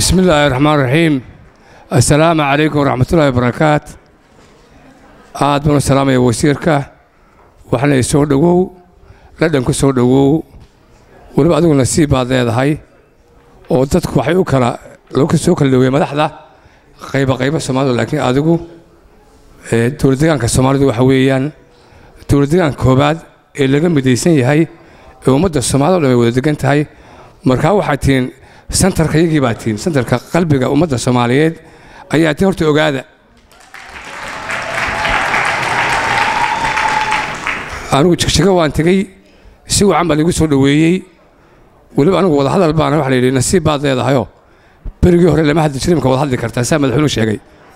bismi illaahi raxmaan raxiim assalaamu calaykum waraxmatullaahi wabarakaat aad baan u salaamaya wasiirka waxaana i soo dhowow ladhan ku soo dhowow weliba adigu nasiib baad leedahay oo dadku waxay u kala loo soo kala dhoweeye madaxda qayba qayba soomaalida laakiin adigu dowladdegaanka soomaalidu waxa weeyaan dowladdegaanka koobaad ee laga midaysan yahay ee ummadda soomaalida o dhan ay wada degan tahay markaa waxaad tihiin santarka iyagii baa tihiin santarka qalbiga ummadda soomaaliyeed ayaa tiin horta ogaada anigu jigjiga waan tegey si wacan baa laigu soo dhoweeyey weliba anigu wadahadal baana waxa la yidhi nasiib baad leedahayoo berigii hore lama hadli jirin imka wada hadli kartaa saa madaxweynuhu sheegay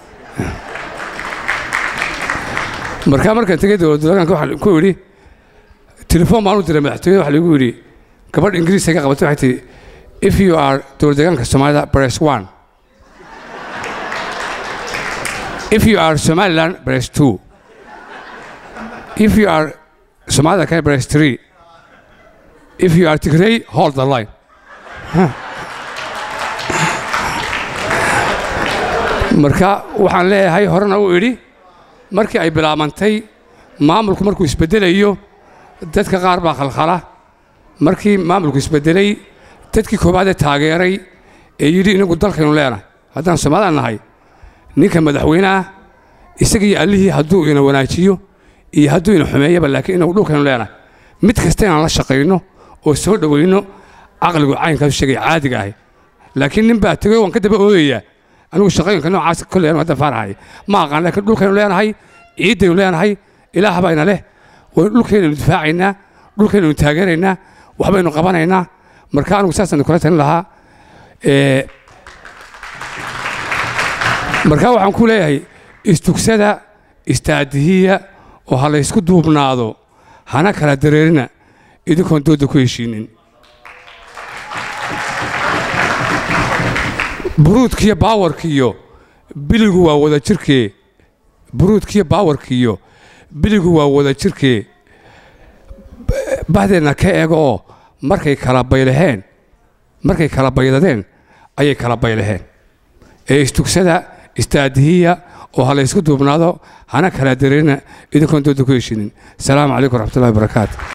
markaa markaan tegey dowladdegaanka waxaan ku idhi telefoon baan u diray madaxtooyada waxa lagu yidhi gabadh ingiriiska ka qabatay waxay tihi if you are dowladdegaanka soomaalida press one if you are somaliland press two if you are somalida kale press three if you are tigray hold the line marka waxaan leeyahay horena u idhi markii ay bilaabantay maamulku markuu isbeddelayo dadka qaar baa khalkhala markii maamulku isbeddelay dadkii koowaadee taageeray ee yidhi inagu dalkaynu leenahay haddaan soomaalida nahay ninka madaxweyneah isagiiyo allihii hadduu ina wanaajiyo iyo hadduu ina xumeeyaba laakiin inagu dhulkaynu leenahay mid kasta inaan la shaqayno oo soo dhowayno caqligu caynkaasu sheegay caadiga ahay laakiin nin baa tegey waan ka daba oodayaa anigu shaqooyinka noocaas kolley anu hadda faarahay ma aqaan laakiin dhulkaynu leenahay ciiddaynu leenahay ilaah baa ina leh waynu dhulkaynaynu difaacaynaa dhulkaynaynu taageeraynaa waxbaynu qabanaynaa marka anigu saasaan kula talin lahaa marka waxaan ku leeyahay istugsada istaadihiya oo ha laysku duubnaado hana kala dareerina idinkoon doodda ku heshiinin buruudkiiyo baawarkiiyo biligu waa wada jirkee buruudkiiyo baawarkiiyo biligu waa wada jirkee bahdeenna ka eega oo markay kala baylaheen markay kala baydadeen ayay kala baylaheen ee istugsada istaadihiya oo ha laysku duubnaado hana kala dareerina idinkoon doodda ku heshinin asalaamu calaykum waraxmatullahi wabarakaatu